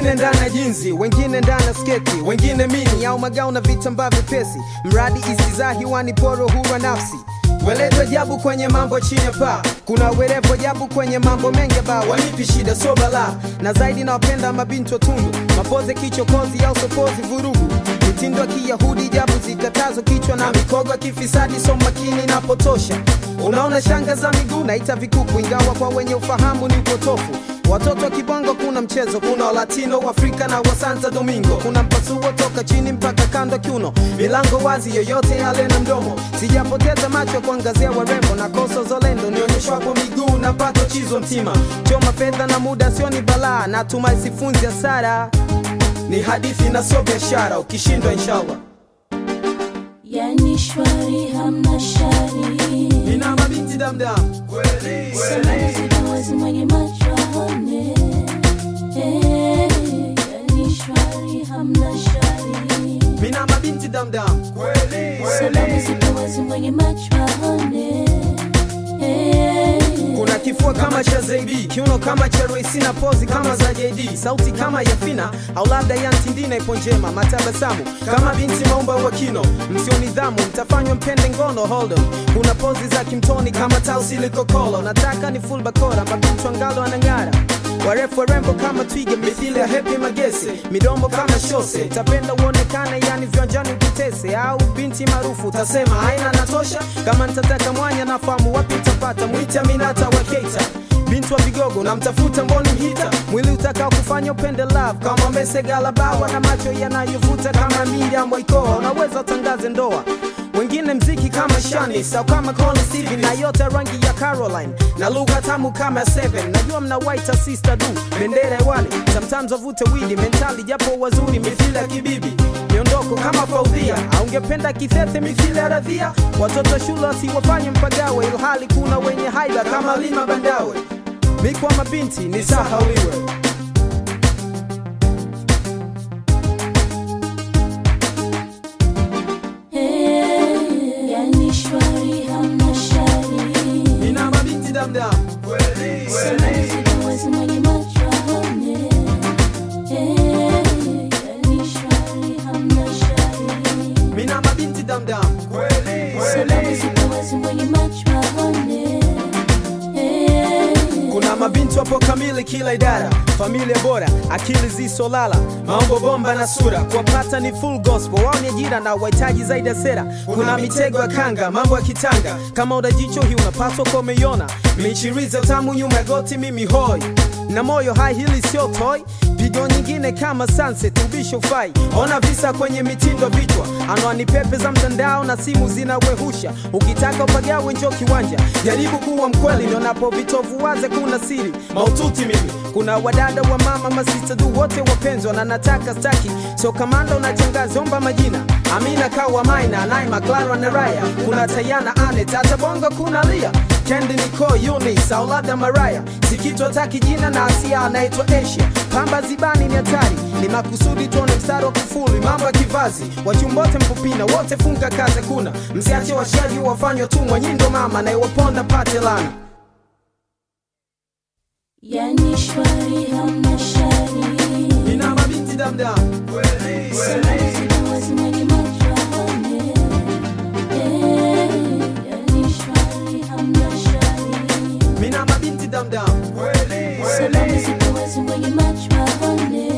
wengine ndani ya jinzi wengine ndani ya sketi wengine mini au magao na vitambaa vyepesi mradi isizaa hiwani poro hura nafsi Weleto jabu kwenye mambo chini ya paa, kuna werevo jabu kwenye mambo mengi ba wanipi shida so bala, na zaidi nawapenda mabinti wa tundu, mapoze kichokozi au sokozi vurugu, mitindo ya kiyahudi jabu zikatazo kichwa na mikogo ya kifisadi so makini na potosha. Unaona shanga za miguu naita vikuku, ingawa kwa wenye ufahamu ni upotofu. Watoto wa kibongo kuna mchezo, kuna walatino Afrika na wa Santo Domingo, kuna mpasuo toka chini mpaka kando kiuno, milango wazi, yoyote yale na mdomo. Sijapoteza macho kuangazia warembo na koso zolendo, nionyeshwapo miguu na pato chizo mtima, choma fedha na muda sio ni balaa, natumai sifunzi hasara, ni hadithi na sio biashara, ukishindwa inshallah. yani shwari hamna shari Nina mabinti damdam kweli salamu zikawazi mwenye macho aone Eh, yani shwari hamna shari Mina mabinti damdam kweli salamu zikawazi mwenye macho aone Eh, kuna kifua kama cha Zaibi, kiuno kama cha Royce na pozi kama za JD, sauti kama ya Fina au labda ya Ntindina ipo njema, matabasamu kama binti maumba wa kino, msio nidhamu mtafanywa mpende ngono hold on. Kuna pozi za kimtoni kama tausi likokolo, nataka ni full bakora, mabinti ngalo anang'ara warefu warembo kama twiga mithili ya hepi magese midomo kama shose tapenda uonekane yani viwanjani ukitese au binti maarufu utasema haina natosha kama nitataka mwanya nafahamu wapi utapata mwita minata wa keita binti wa vigogo namtafuta mboni mhita mwili utakao kufanya upende love kama mesegalabawa na macho yanayovuta kama Miriam Waikoa unaweza utangaze ndoa wengine mziki kama Shani au kama Connie Steven na yote rangi ya Caroline na lugha tamu kama Seven. Najua mna white sister du bendera hewani, sometimes wavute widi mentali japo wazuri mithili ya kibibi miondoko kama Faudhia, aungependa kithethe mithili ya Radhia. Watoto shule wasiwafanye mpagawe, ilhali kuna wenye haiba kama Lima Bandawe. Mikwa mabinti ni sahauliwe. eh, yani shwari hamna shari Nina mabinti damdam kweli salamu zikawazi mwenye macho aone Eh, yani shwari hamna shari Mina mabinti damdam kweli salamu zikawazi mwenye macho aone Eh, Kuna mabinti wapo kamili kila idara, familia bora, akili zisolala, maombo bomba na sura, kuwapata ni full gospel, wao ni ajira na wahitaji zaidi ya sera. Kuna mitego ya kanga, mambo ya kitanga, kama una jicho hii unapaswa kuwa umeiona, michiriza tamu nyuma ya goti, mimi hoi na moyo hai, hili sio toy pigo nyingine kama sunset ubisho fai ona visa kwenye mitindo vichwa anwani pepe za mtandao na simu zinawehusha ukitaka upagawe njo kiwanja jaribu kuwa mkweli nionapo vitovu waze kuna siri maututi mimi kuna wadada wa mama masista du wote wapenzwa na nataka staki so kamanda unachangaza omba majina amina kawa maina naima clara na raya kuna tayana ane tata bongo kuna lia kendi niko yunis au labda maraya sikitwa taki jina na asia anaitwa asia pamba zibani ni hatari ni makusudi tuone mstari wa kufuli mambo ya kivazi wachumbote mpupina wote funga kaze kuna msiache washaji wafanywa tumwa nyindo mama na iwaponda pate lana yani shwari hamna shari nina mabinti damdam kweli salamu zikawazi mwenye macho aone Eh, yani shwari hamna shari mina mabinti damdam kweli salamu zikawazi mwenye macho aone